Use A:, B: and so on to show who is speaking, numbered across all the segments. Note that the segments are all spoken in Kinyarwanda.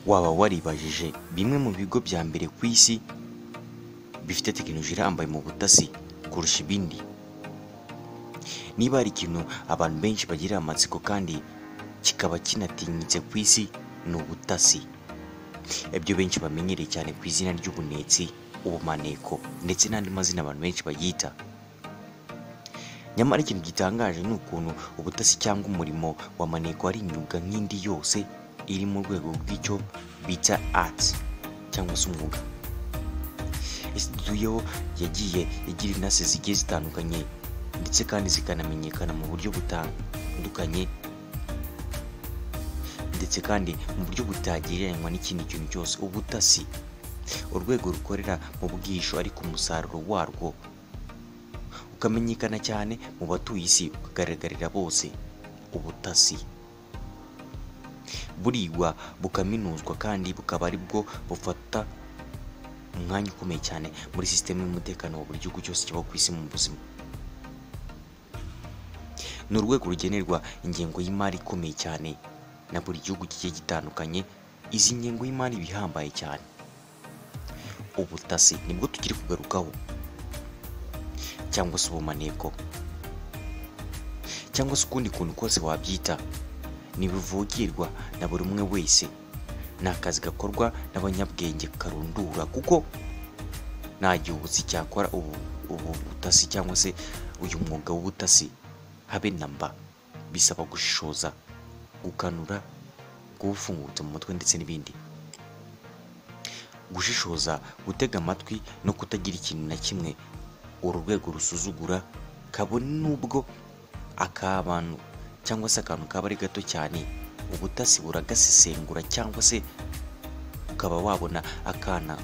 A: waba waribajije bimwe mu bigo bya mbere ku isi bifite tekinoloji irambaye mu butasi kurusha ibindi niba hari ikintu abantu benshi bagirira amatsiko kandi kikaba kinatinyitse ku isi ni ubutasi ibyo benshi bamenyereye cyane ku izina ry'ubunetsi ubumaneko ndetse n'andi mazina abantu benshi bayita nyamara ikintu gitangaje ni ukuntu ubutasi cyangwa umurimo wa maneko ari imyuga nk'indi yose iri mu rwego rw'icyo bita ati cyangwa se umwuga isitudiyo yagiye igira inase zigiye zitandukanye ndetse kandi zikanamenyekana mu buryo butandukanye ndetse kandi mu buryo butagereranywa n'ikindi kintu cyose ubutasi urwego rukorera mu bwisho ariko umusaruro warwo ukamenyekana cyane mu batuye isi ukagaragarira bose ubutasi burigwa bukaminuzwa kandi bukaba ari bwo bufata umwanya ukomeye cyane muri sisitemu y'umutekano wa buri gihugu cyose kiba ku isi mu buzima ni urwego rugenerwa ingengo y'imari ikomeye cyane na buri gihugu kigiye gitandukanye izi ngengo y'imari iba ihambaye cyane ubutasi nibwo tugiye kugarukaho cyangwa se ubumaneko cyangwa se ukundi kuntu kose wabyita ntibivugirwa na buri umwe wese ni akazi gakorwa n'abanyabwenge karundura kuko nta gihuzi cyakora ubu ubu butasi cyangwa se uyu mwuga w'ubutasi habe na mba bisaba gushishoza gukanura kuwufungutse mu mutwe ndetse n'ibindi gushishoza gutega amatwi no kutagira ikintu na kimwe uru rwego rusuzugura kabone n'ubwo akabantu cyangwa se akantu kaba ari gato cyane ubutasi buragasesengura cyangwa se ukaba wabona akana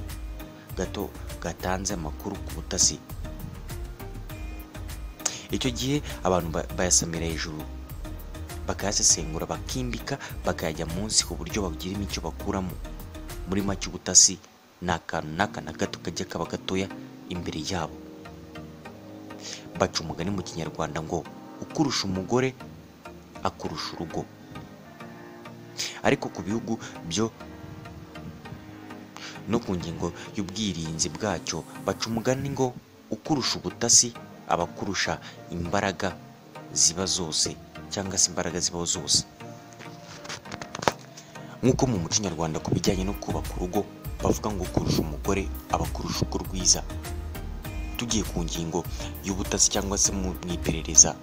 A: gato gatanze amakuru ku butasi icyo gihe abantu ba- bayasamira hejuru bakayasesengura bakimbika bakayajya munsi ku buryo bagiramo icyo bakuramo muri make ubutasi ni akantu n'aka na gato kajya kaba gatoya imbere yabo baca umugani mu kinyarwanda ngo ukurusha umugore akurusha urugo ariko ku bihugu byo no ku ngingo y'ubwirinzi bwacyo baca umugani ngo ukurusha ubutasi aba akurusha imbaraga ziba zose cyangwa se imbaraga zibaho zose nk'uko mu muco nyarwanda ku bijyanye no kubaka urugo bavuga ngo kurusha umugore aba akurusha uko rwiza tugiye ku ngingo y'ubutasi cyangwa se mu mu iperereza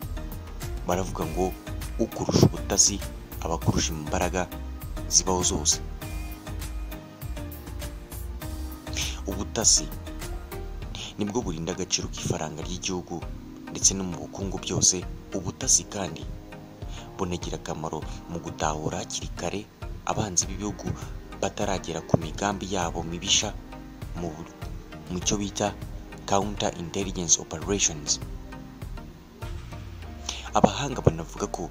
A: baravuga ngo ukurusha ubutasi aba akurusha imbaraga zibaho zose ubutasi nibwo burinda agaciro k'ifaranga ry'igihugu ndetse no mu bukungu byose ubutasi kandi bunagira akamaro mu gutahura hakiri kare abanzi b'ibihugu bataragera ku migambi yabo mibisha mu bu- mu cyo bita counter intelligence operations abahanga banavuga ko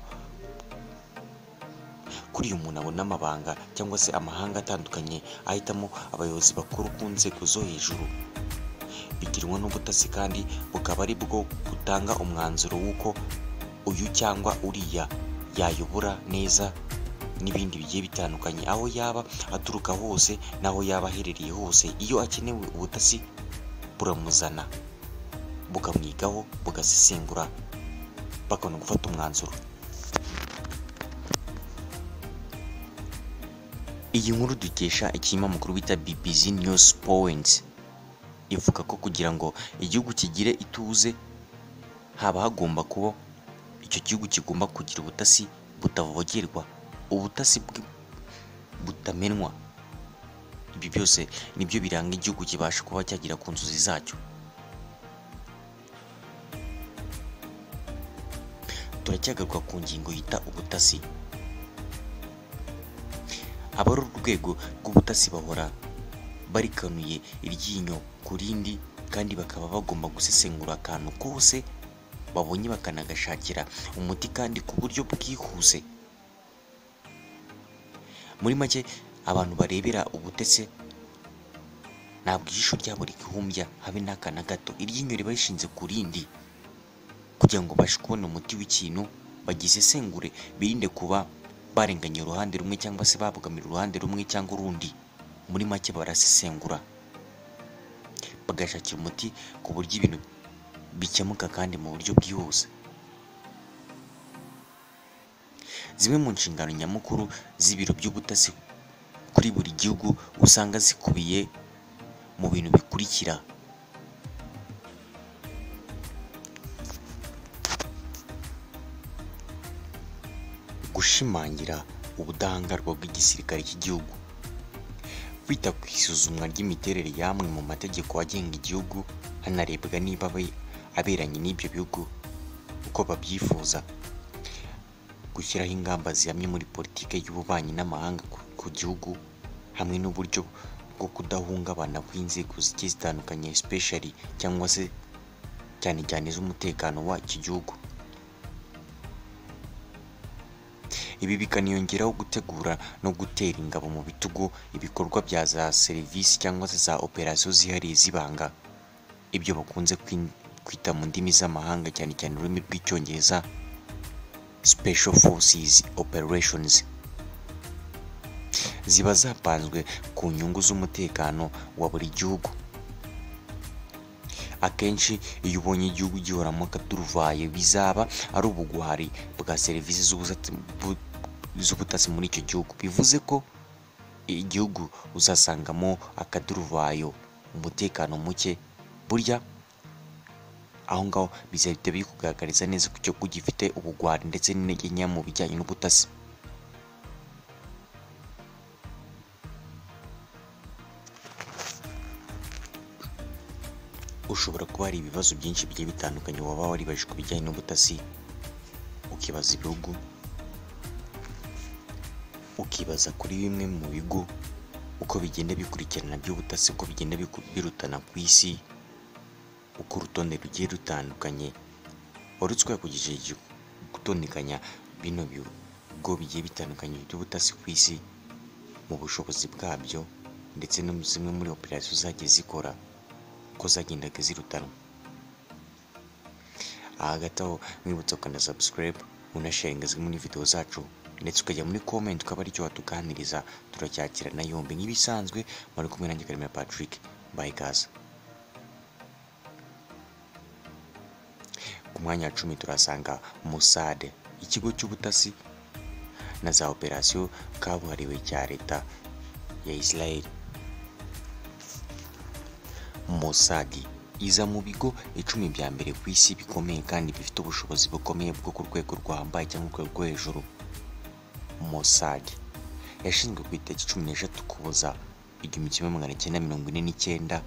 A: kuri uyu muntu abona amabanga cyangwa se amahanga atandukanye ahitamo abayobozi bakuru ku nzego zo hejuru bigirwa n'ubutasi kandi bukaba ari bwo butanga umwanzuro w'uko uyu cyangwa uriya yayobora neza n'ibindi bigiye bitandukanye aho yaba aturuka hose n'aho yaba aherereye hose iyo akenewe ubutasi buramuzana bukamwigaho bugasesengura bakabona gufata umwanzuro iyi nkuru dukesha ikinyamakuru bita bbc news point ivuga ko kugira ngo igihugu kigire ituze haba hagomba kuba icyo gihugu kigomba kugira ubutasi butavogerwa ubutasi bwi- butamenwa ibi byose nibyo biranga igihugu kibasha kuba cyagera ku nzozi zacyo turacyagaruka ku ngingo yita ubutasi abari urwego rw'ubutasi bahora barikanuye iryinyo ku rindi kandi bakaba bagomba gusesengura akantu kose babonye bakanagashakira umuti kandi ku buryo bwihuse muri make abantu barebera ubutese ntabwo ijisho ryabo rihumbya habe n'aka na gato iryinyo riba rishinze ku rindi kugira ngo babashe kubona umuti w'ikintu bagisesengure birinde kuba barenganya uruhande rumwe cyangwa se babogamira uruhande rumwe cyangwa urundi muri make barasesengura bagashakira umuti ku buryo ibintu bikemuka kandi mu buryo bwihuse zimwe mu nshingano nyamukuru z'ibiro by'ubutasi kuri buri gihugu usanga zikubiye mu bintu bikurikira gushimangira ubudahangarwa bw'igisirikare cy'igihugu kwita ku isuzumwa ry'imiterere y'amwe mu mategeko agenga igihugu hanarebwa niba abe- aberanye n'ibyo bihugu uko babyifuza gushyiraho ingamba zihamye muri politiki y'ububanyi n'amahanga ku- ku gihugu hamwe n'uburyo bwo kudahungabana kw'inzego zigiye zitandukanye especially cyangwa se cyane cyane z'umutekano w'iki gihugu ibi bikaniyongeraho gutegura no gutera ingabo mu bitugu ibikorwa bya za serivisi cyangwa se za operasiyo zihariye z'ibanga ibyo bakunze kwin- kwita mu ndimi z'amahanga cyane cyane ururimi rw'icyongereza special forces operations ziba zapanzwe ku nyungu z'umutekano wa buri gihugu akenshi iyo ubonye igihugu gihoramo akaduruvayo bizaba ari ubugwari bwa serivisi z'ubusatsi- bu- z'ubutasi muri icyo gihugu bivuze ko igihugu uzasangamo akaduruvayo umutekano muke burya aho ngaho bizahita bikugaragariza neza ko igihugu gifite ubugwari ndetse n'intege nke mu bijyanye n'ubutasi ushobora kuba hari ibibazo byinshi bigiye bitandukanye waba waribaje ku bijyanye n'ubutasi ukibaza ibihugu ukibaza kuri bimwe mu bigo uko bigenda bikurikirana by'ubutasi uko bigenda biku- birutana ku isi uko urutonde rugiye rutandukanye wari twakugije gutondekanya bino bigo bigiye bitandukanye by'ubutasi ku isi mu bushobozi bwabyo ndetse no mu zimwe muri operasiyo zagiye zikora uko zagendaga zirutanwa aha hagati aho mwibutsa ukana subscribe unasharinga zimwe muri video zacu ndetse ukajya muri comment ukaba aricyo watuganiriza turacyakirana yombi nk'ibisanzwe muri kumwe nanjye Karemera Patrick bye guys ku mwanya wa cumi turasanga musade ikigo cy'ubutasi na za operasiyo kabuhariwe cya leta ya Israel Mossad iza mu bigo icumi bya mbere ku isi bikomeye kandi bifite ubushobozi bukomeye bwo ku rwego rwambaye cyangwa urwego rwo hejuru Mossad yashinzwe ku itariki cumi n'eshatu kuboza igihumbi kimwe magana cyenda mirongo ine n'icyenda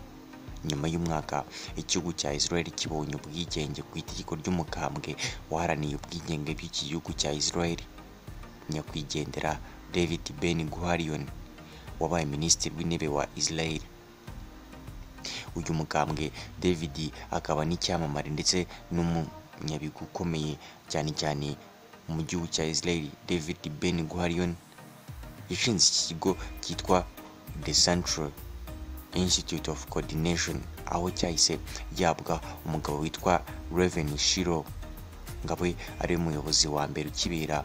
A: nyuma y'umwaka igihugu cya Israel kibonye ubwigenge ku itegeko ry'umukambwe waharaniye ubwigenge bw'iki gihugu cya Israel nyakwigendera David Ben Gurion wabaye minisitiri w'intebe wa Israel uyu mukambwe david akaba n'icyamamare ndetse n'umunyabigo ukomeye cyane cyane mu gihugu cya israel david ben gurion yashinze iki kigo cyitwa the central institute of coordination aho cyahise gihabwa umugabo witwa reven shiro ngabo ari we muyobozi wa mbere ukibera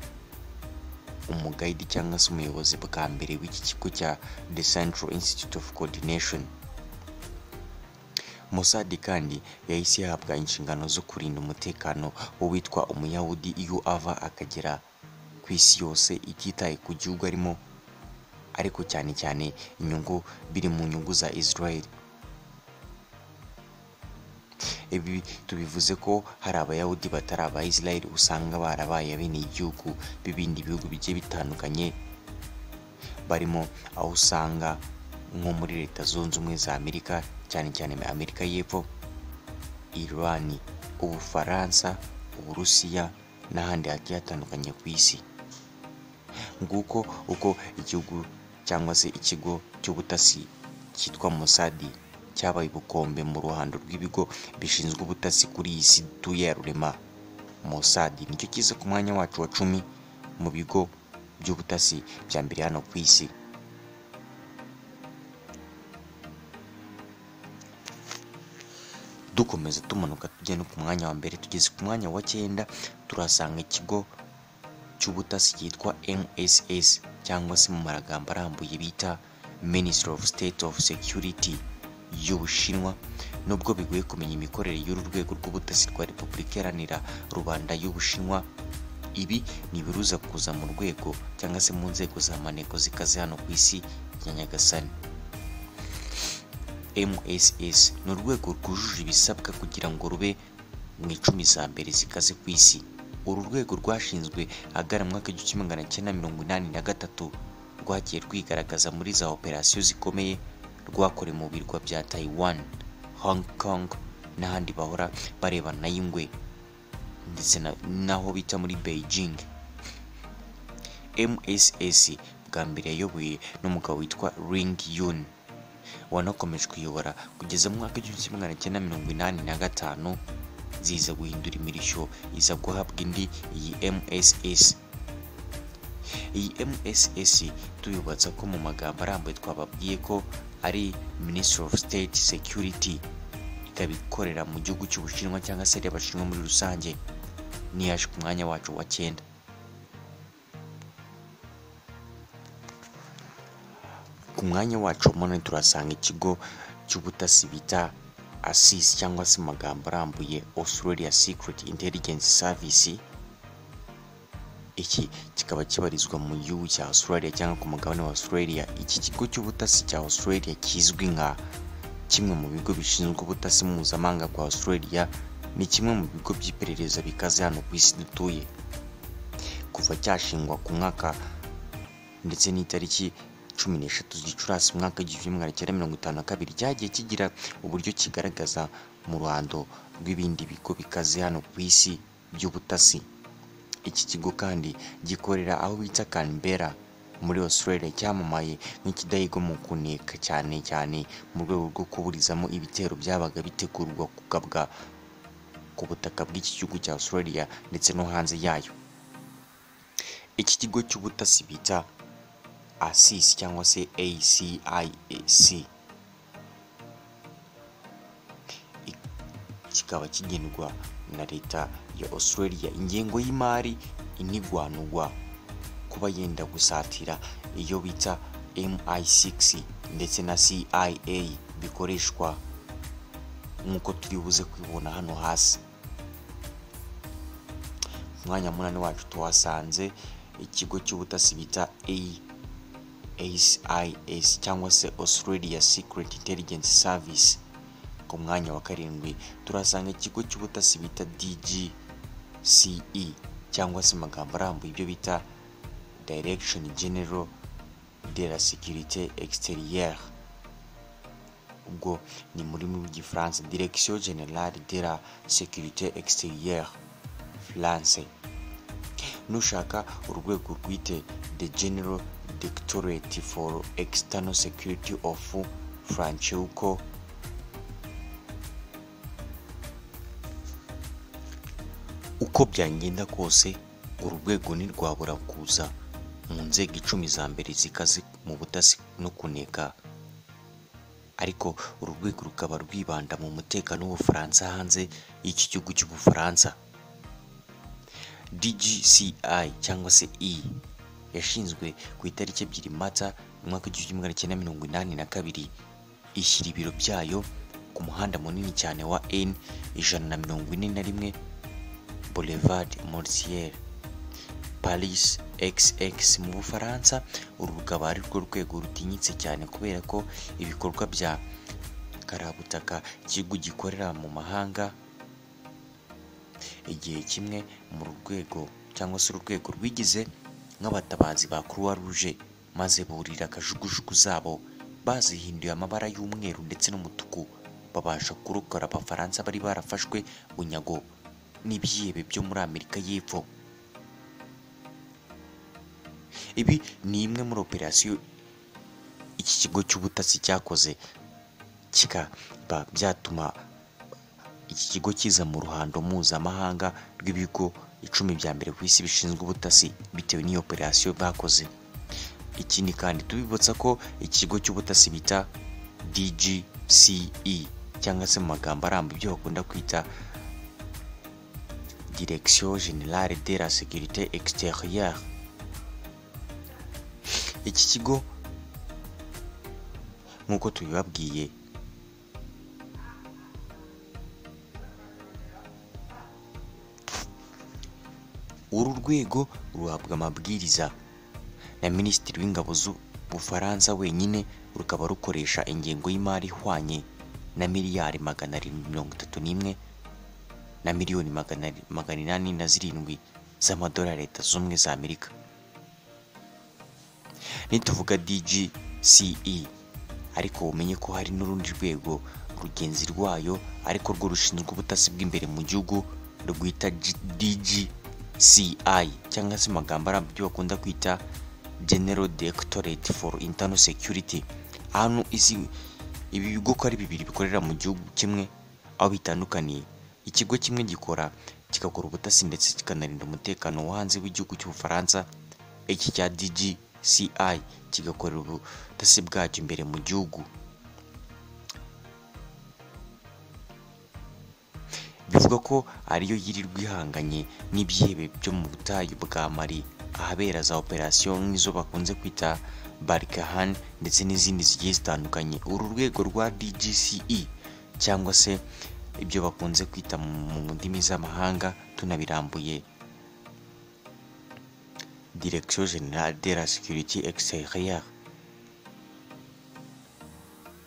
A: umugayidi cyangwa se umuyobozi bwa mbere w'iki kigo cya the central institute of coordination Mossad kandi yahise yahabwa inshingano zo kurinda umutekano w'uwitwa umuyahudi iyo ava akagera ku isi yose ititaye ku gihugu arimo ariko cyane cyane inyungu biri mu nyungu za Israel ibi tubivuze ko hari abayahudi batari aba Israel usanga barabaye bene igihugu b'ibindi bihugu bigiye bitandukanye barimo aho usanga nko muri leta zunze ubumwe za amerika cyane cyane amerika y'epfo irani ubufaransa uburusiya n'ahandi hagiye hatandukanye ku isi nguko uko igihugu cyangwa se ikigo cy'ubutasi cyitwa mosadi cyabaye ubukombe mu ruhando rw'ibigo bishinzwe ubutasi kuri iyi si dutuye ya rurema mosadi nicyo kiza ku mwanya wacu wa cumi mu bigo by'ubutasi bya mbere hano ku isi dukomeza tumanuka tujya no ku mwanya wa mbere tugeze ku mwanya wa cyenda turasanga ikigo cy'ubutasi cyitwa mss cyangwa se mu maragambo arambuye bita ministry of state of security y'ubushinwa nubwo bigoye kumenya imikorere y'uru rwego rw'ubutasi rwa repubulika iharanira rubanda y'ubushinwa ibi ni ibiruza kuza mu rwego cyangwa se mu nzego za maneko zikaze hano ku isi ya nyagasani mss ni urwego rwujuje ibisabwa kugira ngo rube mu icumi za mbere zikaze ku isi uru rwego rwashinzwe ahagana mu mwaka w'igihumbi kimwe magana cyenda mirongo inani na gatatu rwagiye rwigaragaza muri za operasiyo zikomeye rwakorewe mu birwa bya taiwan hong kong n'ahandi bahora barebana na y'ingwe ndetse na- n'aho bita muri beijing mss bwa mbere yayoboye n'umugabo witwa ring yun wanakomeje kuyobora kugeza mu mwaka w'igihumbi kimwe magana cyenda mirongo inani na gatanu ziza guhindura imirishyo iza guhabwa indi iyi mss iyi mss tuyubatsa ko mu magambo arambuye twababwiye ko ari ministry of state security ikaba ikorera mu gihugu cy'ubushinwa cyangwa se ari abashinwa muri rusange n'iyaje ku mwanya wacu wa cyenda ku mwanya wacu wa munani turasanga ikigo cy'ubutasi bita asis cyangwa se mu magambo arambuye australia secret intelligence service iki kikaba kibarizwa mu gihugu cya australia cyangwa ku mugabane wa australia iki kigo cy'ubutasi cya australia kizwi nka kimwe mu bigo bishinzwe ubutasi mpuzamahanga kwa australia ni kimwe mu bigo by'iperereza bikaze hano ku isi dutuye kuva cyashingwa ku mwaka ndetse n'itariki cumi n'eshatu gicurasi umwaka w'igihumbi magana cyenda mirongo itanu na kabiri cyagiye kigira uburyo kigaragaza mu ruhando rw'ibindi bigo bikaze hano ku isi by'ubutasi iki kigo kandi gikorera aho bita Canberra muri Australia cyamamaye nk'ikidahigo mu kuneka cyane cyane mu rwego rwo kuburizamo ibitero byabaga bitegurwa kugabwa ku butaka bw'iki gihugu cya Australia ndetse no hanze yayo iki kigo cy'ubutasi bita ACIS cyangwa se ACIAC kikaba kigendwa na leta ya australia ingengo y'imari inigwanugwa kuba yenda gusatira iyo bita mi6 ndetse na cia bikoreshwa nk'uko turi buze kwibona hano hasi Ku mwanya wa munani wacu tuhasanze ikigo cy'ubutasi bita ACIS cyangwa se Australia Secret Intelligence Service ku mwanya wa karindwi turasanga ikigo cy'ubutasi bita DGCE cyangwa se amagambo arambuye ibyo bita Direction General de la Sécurité Extérieure ubwo ni mu rurimi rw'igifaransa Direction Générale de la Sécurité Extérieure France nushaka urwego rwite the general directorate for external security of francheuko uko byagenda kose uru rwego ntirwabura kuza mu nzego icumi za mbere zikaze mu butasi no kuneka ariko uru rwego rukaba rwibanda mu mutekano w'ubufaransa hanze y'iki gihugu cy'ubufaransa DGCI cyangwa se E yashinzwe ku itariki ebyiri Mata mu mwaka w'igihumbi magana cyenda mirongo inani na kabiri ishyira ibiro byayo ku muhanda munini cyane wa N ijana na mirongo ine na rimwe Boulevard Mortier Paris XX mu Bufaransa uru rukaba ari rwo rwego rutinyitse cyane kubera ko ibikorwa bya karabutaka ikigo gikorera mu mahanga igihe kimwe mu rwego cyangwa se urwego rwigize nk'abatabazi ba croix rouge maze burira akajugujugu zabo bazihinduye amabara y'umweru ndetse n'umutuku babasha kurokora abafaransa bari barafashwe bunyago n'ibyihebe byo muri amerika y'epfo ibi ni imwe muri operasiyo iki kigo cy'ubutasi cyakoze kikaba byatuma iki kigo kiza mu ruhando mpuzamahanga rw'ibigo icumi bya mbere ku isi bishinzwe ubutasi bitewe n'iyo operasiyo bakoze ikindi kandi tubibutsa ko ikigo cy'ubutasi bita DGCE cyangwa se mu magambo aramba ibyo bakunda kwita direction generale de la sécurité extérieure iki kigo nk'uko tubibabwiye uru rwego ruhabwa amabwiriza na minisitiri w'ingabo z'ubufaransa wenyine rukaba rukoresha ingengo y'imari ihwanye na miliyari magana arindwi mirongo itatu n'imwe na miliyoni magana ari- magana inani na zirindwi z'amadolari ya leta zunze ubumwe za amerika nituvuga DGCE ariko umenye ko hari n'urundi rwego rugenzi rwayo ariko rwo rushinzwe ubutasi bw'imbere mu gihugu rwita G- DGCI cyangwa se mu magambo arambye bakunda kwita General Directorate for Internal Security ahantu izi ibi bigo ko ari bibiri bikorera mu gihugu kimwe aho bitandukaniye ikigo kimwe gikora kigakora ubutasi ndetse kikanarinda umutekano wo hanze w'igihugu cy'ubufaransa iki cya DGCI kigakorera ubutasi bwacyo imbere mu gihugu bivuga ko ariyo yirirwa ihanganye n'ibyihebe byo mu butayu bwa mari ahabera za operasiyo nk'izo bakunze kwita barikahan ndetse n'izindi zigiye zitandukanye uru rwego rwa DGCE cyangwa se ibyo bakunze kwita mu mu ndimi z'amahanga tunabirambuye Direction Generale de la Sécurité Extérieure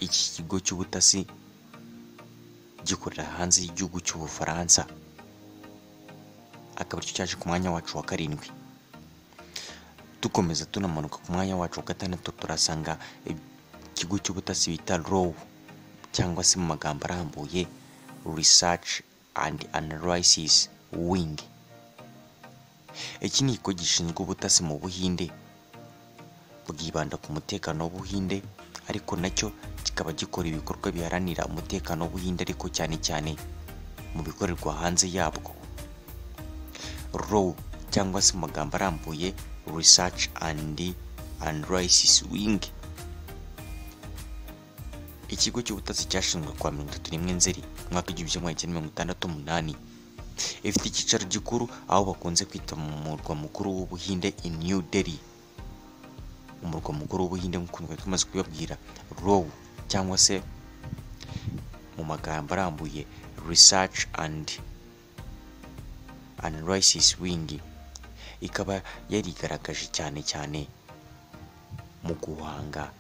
A: iki kigo cy'ubutasi gikorera hanze y'igihugu cy'ubufaransa akaba aricyo cyaje ku mwanya wacu wa karindwi dukomeza tunamanuka ku mwanya wacu wa gatandatu turasanga ikigo cy'ubutasi bita row cyangwa se mu magambo arambuye research and analysis wing iki ni ikigo gishinzwe ubutasi mu buhinde bwibanda ku mutekano w'ubuhinde ariko nacyo kikaba gikora ibikorwa biharanira umutekano w'ubuhinde ariko cyane cyane mu bikorerwa hanze yabwo row cyangwa se mu magambo arambuye research and analysis wing ikigo cy'ubutasi cyashinzwe kwa mirongo itatu n'imwe nzeri mu mwaka w'igihumbi kimwe magana cyenda mirongo itandatu umunani ifite icyicaro gikuru aho bakunze kwita mu murwa mukuru w'ubuhinde i new delhi umurwa mukuru w'ubuhinde nk'uko twari tumaze kubibabwira row cyangwa se mu magambo arambuye research and analysis wing ikaba yarigaragaje cyane cyane mu guhanga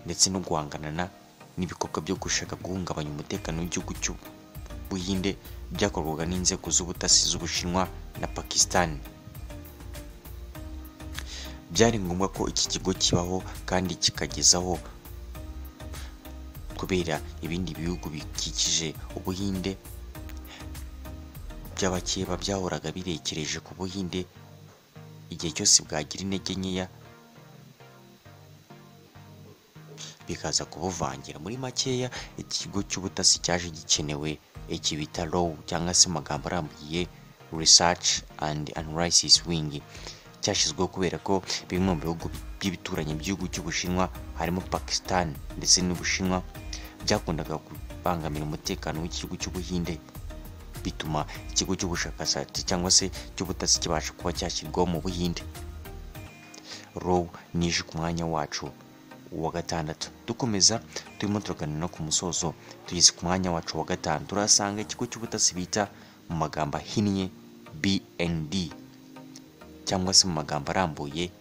A: ndetse no guhangana na- n'ibikorwa byo gushaka guhungabanya umutekano w'igihugu cy'ubuhinde byakorwaga n'inzego z'ubutasi z'ubushinwa na pakisitani byari ngombwa ko iki kigo kibaho kandi kikagezaho kubera ibindi bihugu bikikije ubuhinde by'abakeba byahoraga birekereje ku buhinde igihe cyose bwagira intege nkeya bikaza kubuvangira muri makeya iki kigo cy'ubutasi cyaje gikenewe iki bita row cyangwa se mu magambo arambuye research and analysis wing cyashyizweho kubera ko bimwe mu bihugu by'ibituranyi by'igihugu cy'ubushinwa harimo pakistan ndetse n'ubushinwa byakundaga kubangamira umutekano w'igihugu cy'ubuhinde bituma ikigo cy'ubushakashatsi cyangwa se cy'ubutasi kibasha kuba cyashyirwaho mu buhinde row nije ku mwanya wacu wa gatandatu dukomeza turimo turaganira no ku musozo tugeze ku mwanya wacu wa gatanu turasanga ikigo cy'ubutasi bita mu magambo ahinnye bnd cyangwa se mu magambo arambuye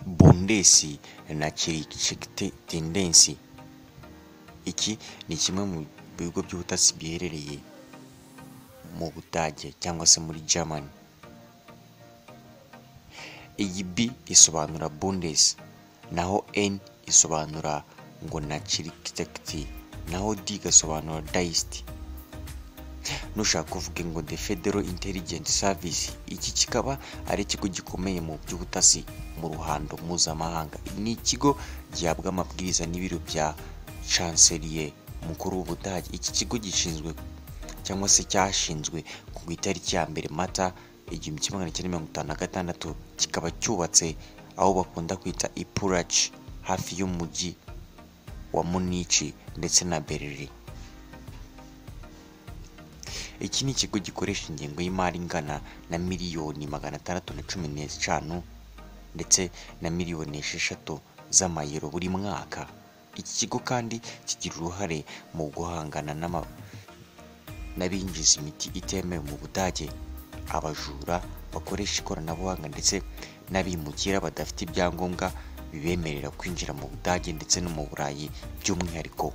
A: bondesi na kiricekite tendensi iki ni kimwe mu bigo by'ubutasi biherereye mu budage cyangwa se muri germany iyi B isobanura Bundes naho N isobanura ngo na Chirikitekti naho D igasobanura Deist nushaka kuvuga ngo The Federal Intelligence Service iki kikaba ari ikigo gikomeye mu by'ubutasi mu ruhando mpuzamahanga ni ikigo gihabwa amabwiriza n'ibiro bya chancelier mukuru w'ubudage iki kigo gishinzwe cyangwa se cyashinzwe ku itariki ya mbere mata igihumbi kimwe magana cyenda mirongo itanu na gatandatu kikaba cyubatse aho bakunda kwita ipuraci hafi y'umujyi wa munici ndetse na beriri iki ni ikigo gikoresha ingengo y'imari ingana na miliyoni magana atandatu na cumi n'eshanu ndetse na miliyoni esheshatu z'amayero buri mwaka iki kigo kandi kigira uruhare mu guhangana n'ama- n'abinjiza imiti itemewe mu budage abajura bakoresha ikoranabuhanga ndetse n'abimukira badafite ibyangombwa bibemerera kwinjira mu budage ndetse no mu burayi by'umwihariko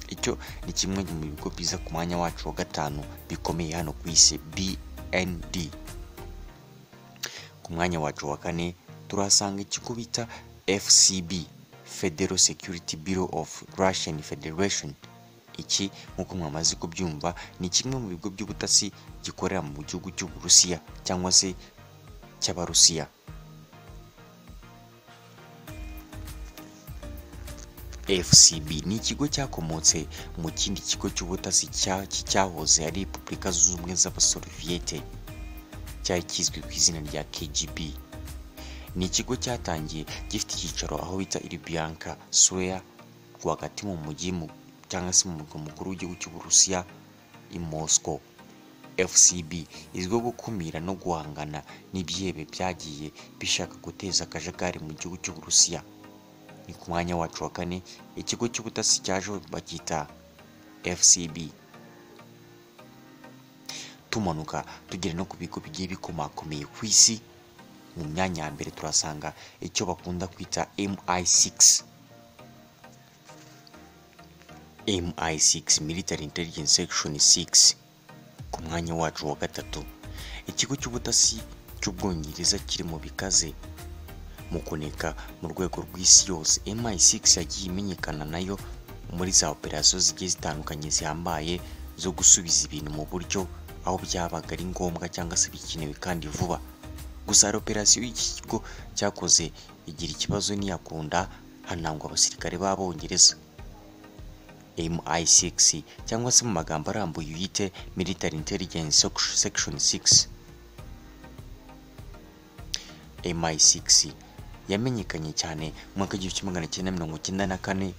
A: icyo ni kimwe mu bigo byiza ku mwanya wacu wa gatanu bikomeye hano ku isi bnd ku mwanya wacu wa kane turahasanga ikigo bita fcb federal security bureau of russian federation iki nk'uko mwamaze kubyumva ni kimwe mu bigo by'ubutasi gikorera mu gihugu cy'uburusiya cyangwa se cy'abarusiya fcb ni ikigo cyakomotse mu kindi kigo cy'ubutasi cya- cyahoze ari repubulika zunze ubumwe z'abasoviete cyari kizwi ku izina rya kgb ni ikigo cyatangiye gifite icyicaro aho bita iribiyanka sweya rwagati mu mujyi mu- cyangwa se mu murwa mukuru w'igihugu cy'uburusiya i moscow fcb izwiho gukumira no guhangana n'ibyihebe byagiye bishaka guteza akajagari mu gihugu cy'uburusiya ni ku mwanya wacu wa kane ikigo cy'ubutasi cyajeho bacyita fcb tumanuka tugera no ku bigo bigiye bikomakomeye ku isi mu myanya ya mbere turasanga icyo bakunda kwita mi6 mi6 military intelligence section 6 ku mwanya wacu wa gatatu ikigo cy'ubutasi cy'ubwongereza kiri mu bikaze mu kuneka mu rwego rw'isi yose mi6 yagiye imenyekana nayo muri za operasiyo zigiye zitandukanye zihambaye zo gusubiza ibintu mu buryo aho byabaga ari ngombwa cyangwa se bikenewe kandi vuba gusa hari operasiyo iki kigo cyakoze igira ikibazo ntiyakunda hanangwa abasirikare b'abongereza mi6 cyangwa se mu magambo arambuye uyite military intelligence section 6 mi6 yamenyekanye cyane mu mwaka w'igihumbi kimwe magana cyenda mirongo icyenda na kane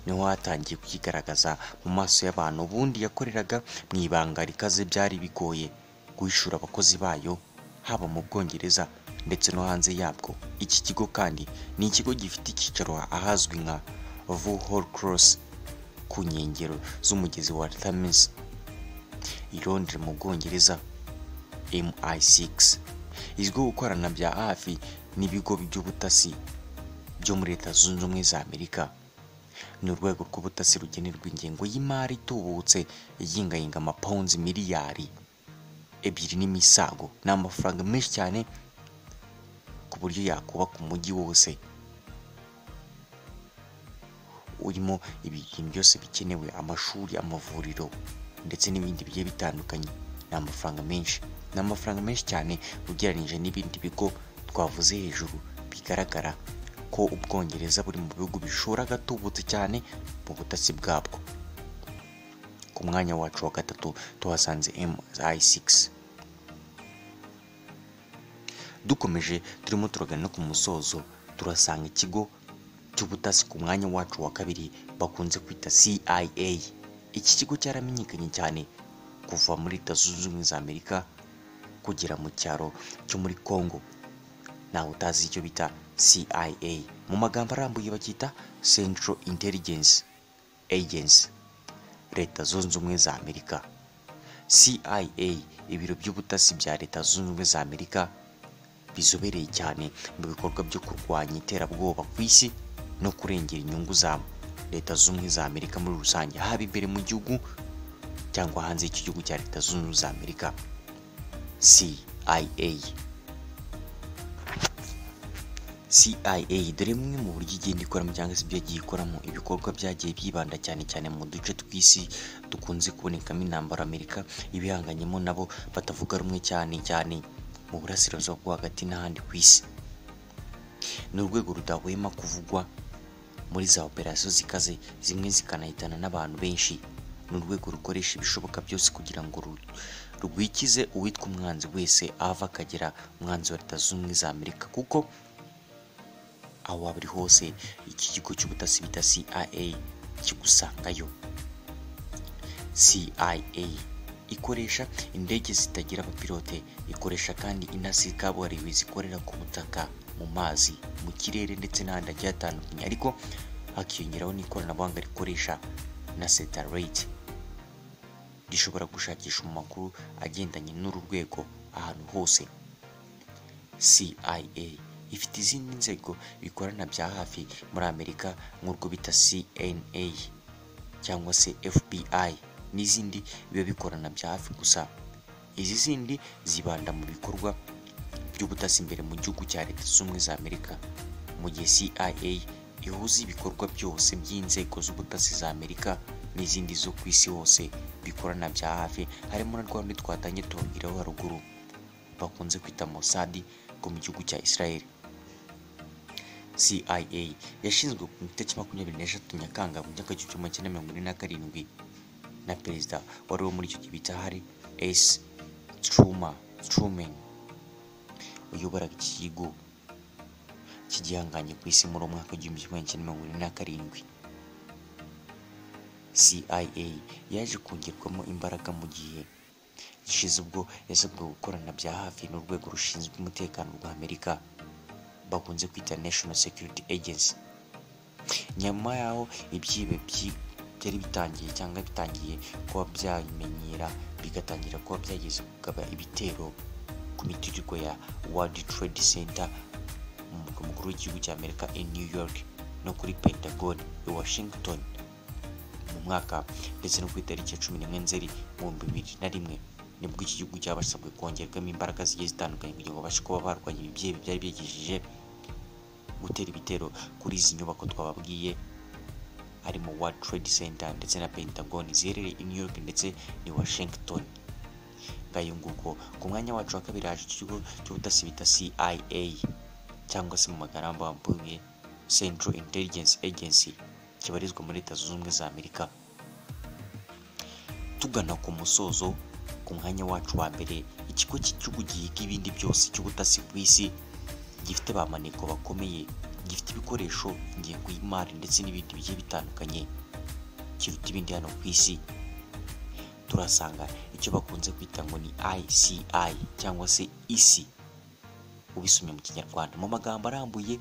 A: niho hatangiye kwigaragaza mu maso y'abantu ubundi yakoreraga mu ibanga rikaze byari bigoye guhishura abakozi bayo haba mu bwongereza ndetse no hanze yabwo iki kigo kandi ni ikigo gifite icyicaro ahazwi nka vuhol cross ku nkengero z'umugezi wa thames i londres mu bwongereza mi6 izwiho gukorana bya hafi n'ibigo by'ubutasi byo muri leta zunze ubumwe za amerika ni urwego rw'ubutasi rugenerwa ingengo y'imari itubutse igingayinga amapawunzi miliyari ebyiri n'imisago ni amafaranga menshi cyane ku buryo yakubaka umujyi wose urimo ibintu byose bikenewe amashuri amavuriro ndetse n'ibindi bigiye bitandukanye ni amafaranga menshi ni amafaranga menshi cyane ugereranyije n'ibindi bigo twavuze hejuru bigaragara ko ubwongereza buri mu bihugu bishora gatubutse cyane mu butasi bwabwo ku mwanya wacu wa gatatu tuhasanze mi6 dukomeje turimo turagana no ku musozo turasanga ikigo cy'ubutasi ku mwanya wacu wa kabiri bakunze kwita CIA iki kigo cyaramenyekanye cyane kuva muri leta zunze ubumwe za Amerika kugera mu cyaro cyo muri Congo ntawe utazi icyo bita CIA mu magambo arambuye bacyita Central Intelligence Agency leta zunze ubumwe za Amerika CIA ibiro by'ubutasi bya leta zunze ubumwe za Amerika bizobereye cyane mu bikorwa byo kurwanya iterabwoba ku isi no kurengera inyungu za leta zunze ubumwe za amerika muri rusange haba imbere mu gihugu cyangwa hanze y'iki gihugu cya leta zunze ubumwe za amerika cia CIA dore bumwe mu buryo igenda ikoramo cyangwa se ibyo yagiye ikoramo ibikorwa byagiye byibanda cyane cyane mu duce tw'isi dukunze kubonekamo intambara Amerika ibihanganyemo nabo batavuga rumwe cyane cyane mu burasirazuba bwo hagati n'ahandi ku isi ni urwego rudahwema kuvugwa muri za operasiyo zikaze zimwe zikanahitana n'abantu benshi ni urwego rukoresha ibishoboka byose kugira ngo ru- rwikize uwitwa umwanzi wese ava akagera umwanzi wa leta zunze ubumwe za amerika kuko aho waba uri hose iki kigo cy'ubutasi bita cia kigusangayo cia ikoresha indege zitagira abapilote ikoresha kandi intasi kabuhariwe zikorera ku butaka mu mazi mu kirere ndetse n'ahandi hagiye hatandukanye ariko hakiyongeraho n'ikoranabuhanga rikoresha na satellite rishobora gushakisha amakuru agendanye n'uru rwego ahantu hose CIA ifite izindi nzego bikorana bya hafi muri Amerika nk'urwo bita CNA cyangwa se FBI n'izindi biba bikorana bya hafi gusa izi zindi zibanda mu bikorwa by'ubutasi imbere mu gihugu cya Leta Zunze Ubumwe za Amerika mu gihe CIA ihuza ibikorwa byose by'inzego z'ubutasi za Amerika n'izindi zo ku isi hose bikorana bya hafi harimo na rwanda twatanye tubabwiraho haruguru bakunze kwita Mossad bwo mu gihugu cya Israel CIA yashinzwe ku itariki makumyabiri n'eshatu Nyakanga mu myaka igihumbi kimwe magana mirongo ine na karindwi na perezida wari wo muri icyo gihe bita Harry S Truman Truman wayoboraga iki kigo cy'igihanganye ku isi muri uwo mwaka w'igihumbi kimwe magana cyenda mirongo ine na karindwi CIA yaje kongerwamo imbaraga mu gihe gishize ubwo yasabwe gukorana bya hafi n'urwego rushinzwe umutekano rwa Amerika bakunze kwita National Security Agency nyuma y'aho ibyibe byi- byari bitangiye cyangwa bitangiye kuba byamenyera bigatangira kuba byageze kugaba ibitero ku miturirwa ya World Trade Center mu murwa mukuru w'igihugu cya Amerika i New York no kuri Pentagon i Washington mu mwaka ndetse no ku itariki ya cumi n'imwe nzeri ibihumbi bibiri na rimwe nibwo iki gihugu cyabasabwe kongerwamo imbaraga zigiye zitandukanye kugira ngo babashe kuba barwanya ibibyeyi byari byegejeje gutera ibitero kuri izi nyubako twababwiye harimo World Trade Center ndetse na Pentagon ziherereye i New York ndetse ni Washington ngayo nguko ku mwanya wacu wa kabiri haje ikigo cy'ubutasi bita CIA cyangwa se mu magambo ambuye Central Intelligence Agency kibarizwa muri Leta Zunze Ubumwe za Amerika tugana ku musozo ku mwanya wacu wa mbere ikigo cy'igihugu gihiga ibindi byose cy'ubutasi ku isi gifite ba maneko bakomeye gifite ibikoresho ingengo y'imari ndetse n'ibindi bigiye bitandukanye kiruta ibindi hano ku isi turasanga icyo bakunze kwita ngo ni ICI cyangwa se isi ubisomye mu kinyarwanda mu magambo arambuye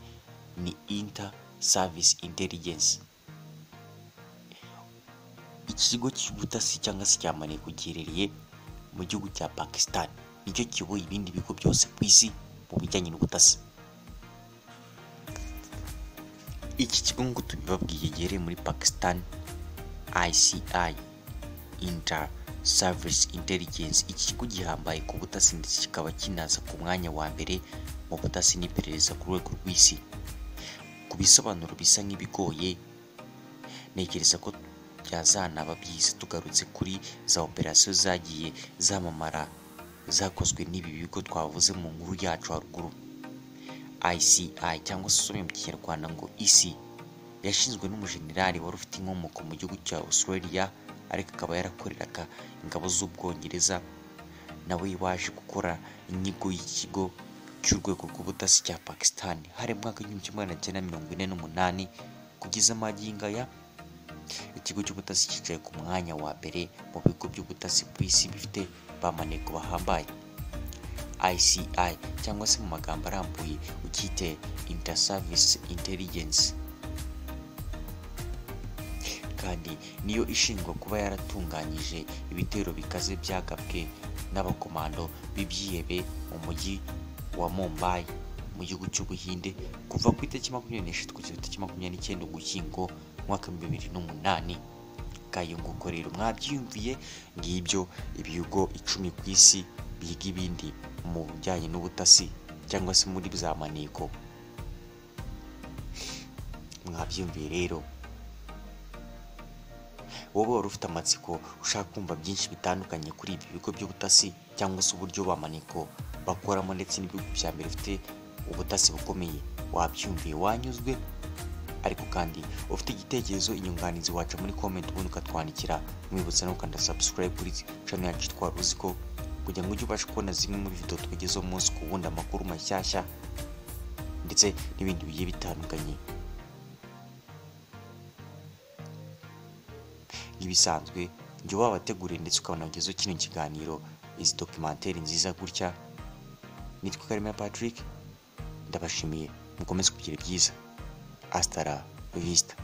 A: ni inter service intelligence iki kigo cy'ubutasi cyangwa se cya maneko giherereye mu gihugu cya pakistan nicyo kiyoboye ibindi bigo byose ku isi mu bijyanye n'ubutasi iki kigo nk'uko tubibabwiye giherereye muri pakistan ici inter service intelligence iki kigo gihambaye ku butasi ndetse kikaba kinaza ku mwanya wa mbere mu butasi n'iperereza ku rwego rw'isi ku bisobanuro bisa nk'ibigoye ntekereza ko byazanaba byiza tugarutse kuri za operasiyo zagiye zamamara zakozwe n'ibi bigo twavuze mu nkuru yacu haruguru ICI cyangwa se usomye mu kinyarwanda ngo isi yashinzwe n'umujenerali wari ufite inkomoko mu gihugu cya Australia ariko akaba yarakoreraga ingabo z'ubwongereza nawe waje gukora inyigo y'ikigo cy'urwego rw'ubutasi cya Pakistan hari mu mwaka w'igihumbi kimwe magana cyenda mirongo ine n'umunani kugeza amagingo aya ikigo cy'ubutasi cyicaye ku mwanya wa mbere mu bigo by'ubutasi ku isi bifite ba maneko bahambaye ICI cyangwa se mu magambo arambuye ukite Inter Service Intelligence kandi niyo ishingwa kuba yaratunganyije ibitero bikaze byagabwe n'abakomando b'ibyihebe mu mujyi wa Mumbai mu gihugu cy'Ubuhinde kuva ku itariki makumyabiri n'eshatu kugeza ku itariki makumyabiri n'icyenda Ugushyingo mu mwaka w'ibihumbi bibiri n'umunani ngayo nguko rero mwabyiyumviye ngibyo ibigo icumi ku isi biga ibindi mu bijyanye n'ubutasi cyangwa se muri za maneko mwabyiyumviye rero wowe wari ufite amatsiko ushaka kumva byinshi bitandukanye kuri ibi bigo by'ubutasi cyangwa se uburyo ba maneko bakoramo ndetse n'ibigo bya mbere bifite ubutasi bukomeye wabyumviye wanyuzwe ariko kandi ufite igitekerezo inyunganizi waca muri comment ubundi ukatwandikira mwibutsa no gukanda subscribe kuri channel yacu twari uzi ko kugira ngo ujye ubashe kubona zimwe muri video tugezeho umunsi ku wundi amakuru mashyashya ndetse n'ibindi bigiye bitandukanye nk'ibisanzwe jya wabateguriye ndetse ukanagezaho kino kiganiro izi dokimenteri nziza gutya nitwa Karemera Patrick ndabashimiye mukomeze kugira byiza asitara visita